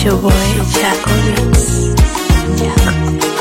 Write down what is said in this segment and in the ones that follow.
your boy Chaco Mix.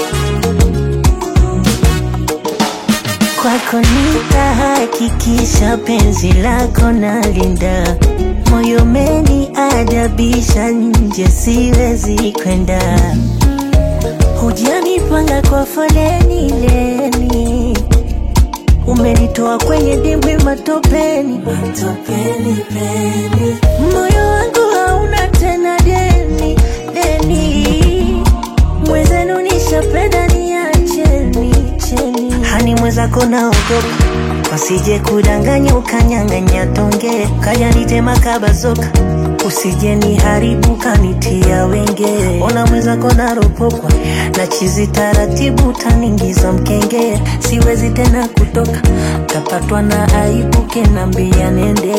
Kwako nitahakikisha penzi lako nalinda, moyo meni adabisha, nje siwezi kwenda. Hujanipanga kwa foleni leni, umenitoa kwenye dimbwi matopeni, matopeni peni. Moyo wangu hauna tena deni deni, mwezenu nishapenda niacheni cheni. Hani mwezako naogopa wasije kudanganya ukanyang'anya tonge kaya nitema kabazoka usije niharibu kanitia wenge ona mwezako naropokwa na chizi taratibu taningiza mkenge siwezi tena kutoka tapatwa na aibu kenambia nende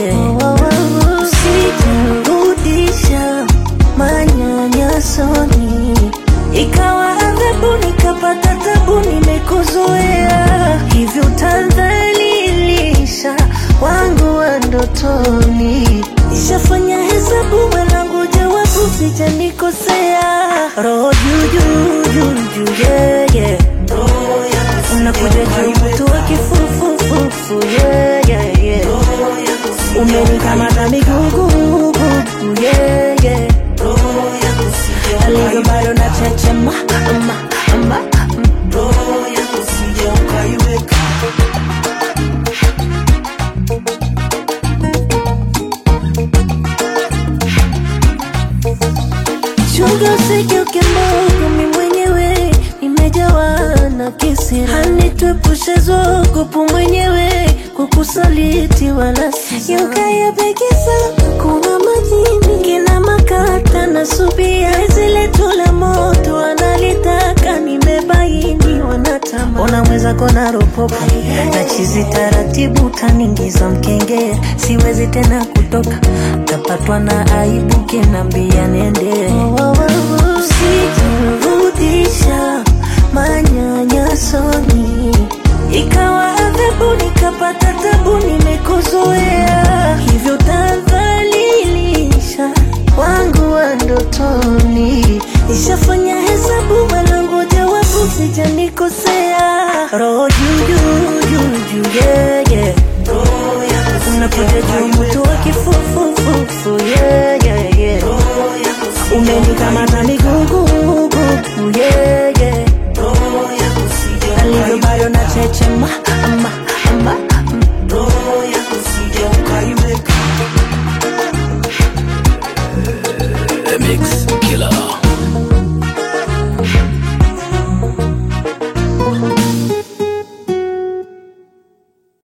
usijirudisha manyanyasoni ikawa adhabu nikapata tabu nimekuzoea hivyo utadhalilisha wangu wa ndotoni ishafanya hesabu mwanangu jawabu sijanikosea roho juujuu yeah, yeah. unakuja juu mtu wa kifufufufu yeah, yeah, yeah. umenikamata migugugugu yeah, yeah. alivyo bado na chechema ama, ama, chunga usigeuke mbogo mi mwenyewe nimejawa na kisira hanituepushe zogopu mwenyewe kukusaliti wala yukayapekisa kuna majini kina makata na subia zile tula moto analitaka nimebaini wanatama ona mwezako na ropopa na chizi taratibu taningiza mkenge siwezi tena kutoka tapatwa na aibu kinambia nende usijirudisha manyanyasoni ikawa adhabu nikapata tabu nimekuzoea hivyo tadhalilisha wangu wa ndotoni ishafanya hesabu mwanangu jawabu sijanikosea roho juujuu yeah, yeah. unakuja juu mtu wa kifufufufu yeah, yeah, yeah. umenikamata migugugugu yeah, yeah. alivyo bado na chechema ama, ama, The Mix Killer.